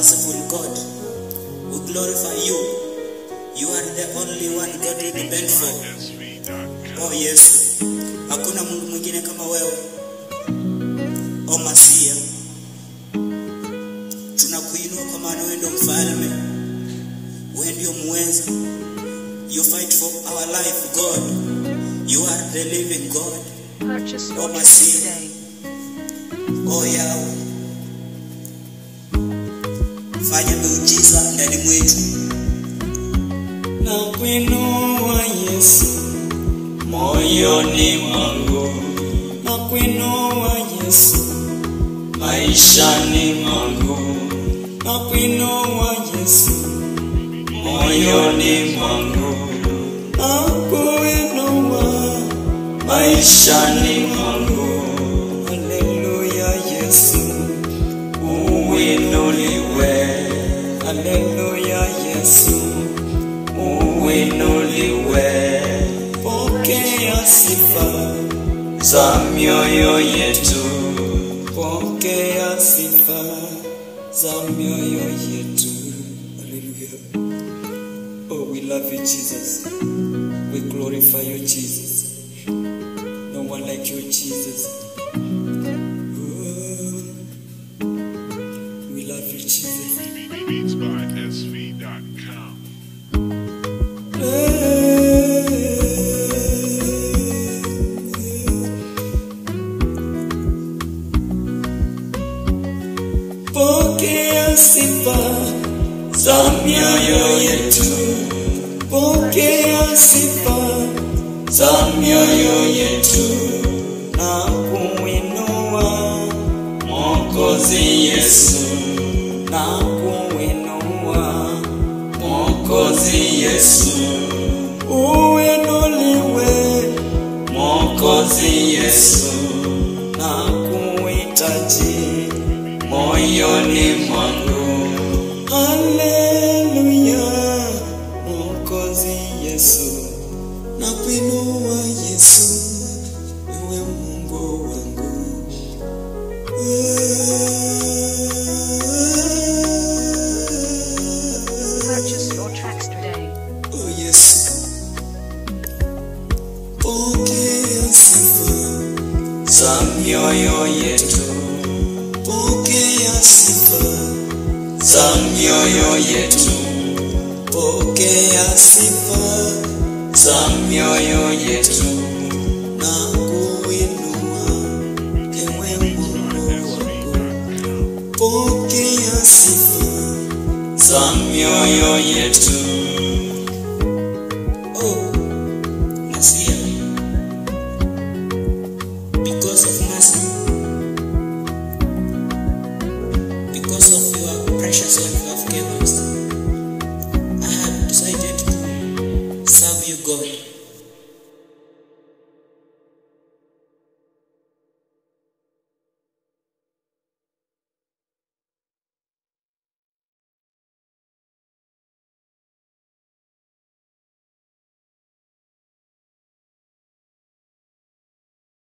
merciful God. We glorify you. You are the only one God we depend for. Oh Yesu, hakuna Mungu mwingine kama wewe. Oh Masia, tunakuinua kwa maana wewe ndio mfalme, wewe ndio muweza. You fight for our life, God. You are the living God. Purchase your Oh, tracks Masihi. today. Oh Yahweh, fanya miujiza ndani mwetu. na kuinua Yesu moyoni mwangu, na kuinua Yesu maishani mwangu, na kuinua Yesu moyoni mwangu, na kuinua maishani mwangu. Haleluya Yesu, uinuliwe. Haleluya Yesu uinuliwe. Pokea sifa za mioyo yetu, pokea sifa za mioyo yetu. Hallelujah. Oh, we love you, Jesus. We glorify you, Jesus. No one like you, Jesus. Oh, we love you, Jesus. beatsbysv.com. Pokea sifa za mioyo yetu, pokea sifa za mioyo yetu na kuinua Mwokozi Yesu, na kuinua Mwokozi Yesu, uinuliwe Mwokozi Yesu, na kuhitaji moyoni mwangu. Haleluya, Mwokozi Yesu, na kuinua Yesu, ewe Mungu wangu. Purchase your tracks today. Oh Yesu, pokea sifa za mioyo yetu, pokea sifa za mioyo yetu, pokea sifa za mioyo yetu na kuinua ewe Mungu wangu, pokea sifa za mioyo yetu